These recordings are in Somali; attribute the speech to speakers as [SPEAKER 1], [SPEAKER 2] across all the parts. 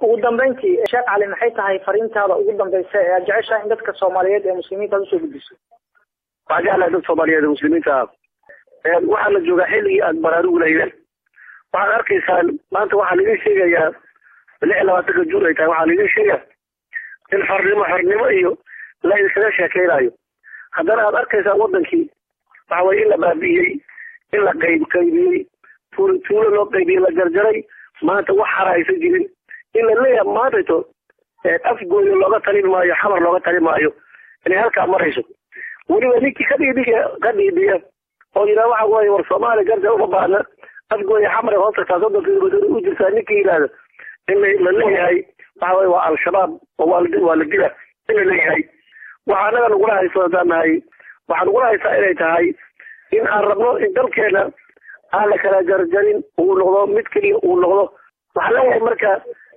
[SPEAKER 1] ugu dambeyntii sheekh cali maxay tahay fariintaada ugu dambeysa ee aad jeceshahay in dadka soomaaliyeed ee muslimiinta aad usoo gudbiso
[SPEAKER 2] waxaan jeclahay dad soomaaliyeed ee muslimiinta ah waxaa la joogaa xilligii aad baraarugu lahaydeen waxaad arkaysaan maanta waxaa laidin sheegayaa lix iyo labaatanka juun ay tahay waxaa laidin sheegaya in xornimo xornimo iyo la idinkaga sheekeynayo haddana aad arkaysaan wadankii waxa weye in la baabi'iyey in la qayb qaybiyey tuul tuulo loo qaybiyey la jarjaray maanta wax xara aysan jirin in la leeyahay maantayto afgooyo looga talin maayo xamar looga talin maayo inay halkaa marayso weliba ninkii ka dhiidhiya ka dhiidhiya oo yidhaha waxa weye war soomaaliya garja uma baahna afgooya xamar hoos tagtaa soddonka kilomitr u jirtaa ninkii yidhaahda in la leeyahay waxa weye waa al-shabaab oo waa waa la dila in la leeyahay waxaa anaga nagula haysto haddaan nahay waxaa nagula haystaa inay tahay in aan rabno in dalkeena aan la kala jarjarin uu noqdo mid keliya uu noqdo waxaa leeyahay marka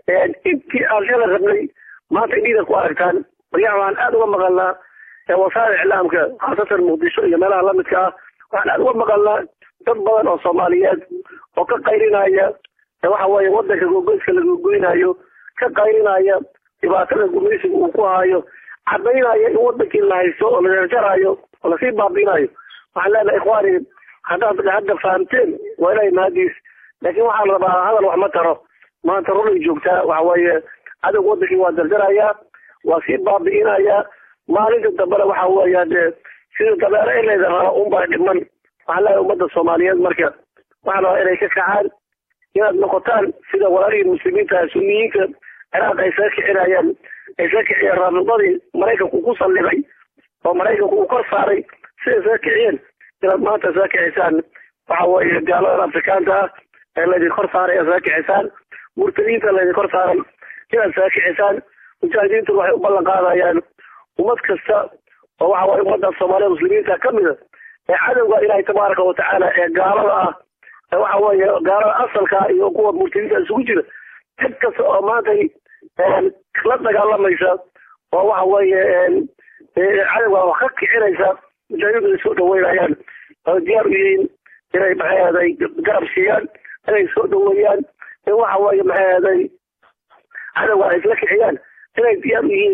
[SPEAKER 2] intii aan shala rabnay maanta indhiida ku aragtaan baryaha waxaan aada uga maqalnaa wasaa'il iclaamka khaasatan muqdisho iyo meelaha lamidka ah waxaan aada uga maqalnaa dad badan oo soomaaliyeed oo ka qayrinaya waxa weeye wadanka gogoyska la gogoynayo ka qayrinaya dhibaatada gumaysiga uu ku hayo cadaynaya in wadankii la haysto oo la jarjarayo oo lasii baabiinayo waxaan leenahay ikhwaani haddaad hadda fahamteen waa ilahay mahadiis laakiin waxaa la rabaa hadal wax ma taro maanta runay joogtaa waxa weeye adag wadankii waa jarjarayaa waa sii baabi'inayaa maalinta dambena waxa weeya dee sida dabeero in layda raba unbaa dhiman waxaan leeyahay ummadda soomaaliyeed marka waxaa la rabaa inay ka kacaan inaad noqotaan sida walaalihii muslimiinta sunniyiinta ciraaq ay saga kicinayaan ay saga kiciyeen raabidadii maraykanku ku sallibay oo maraykanku uu kor saaray siday saga kiciyeen inaad maanta saga kicisaan waxa weeye gaaladan afrikaanta ah ee laydin kor saaray saga kicisaan murtadiinta laydin kor saaray inaad saga kicisaan mujaahidiintu waxay u ballan qaadayaan ummad kasta oo waxa weye ummadda soomaaliya muslimiinta ka mida ee cadowga ilaahay tabaaraka watacaala ee gaalada ah ee waxa weeye gaalada asalka iyo kuwa murtadiinta isugu jira cid kasta oo maantay la dagaalamaysa oo waxa weeye cadowga wax ka kicinaysa mujaahidiintu ay soo dhaweynayaan oo diyaar u yihiin inay maxay garab siiyaan inay soo dhaweeyaan in waxa weeye maxay cadowga ay isla kiciyaan inay diyaar u yihiin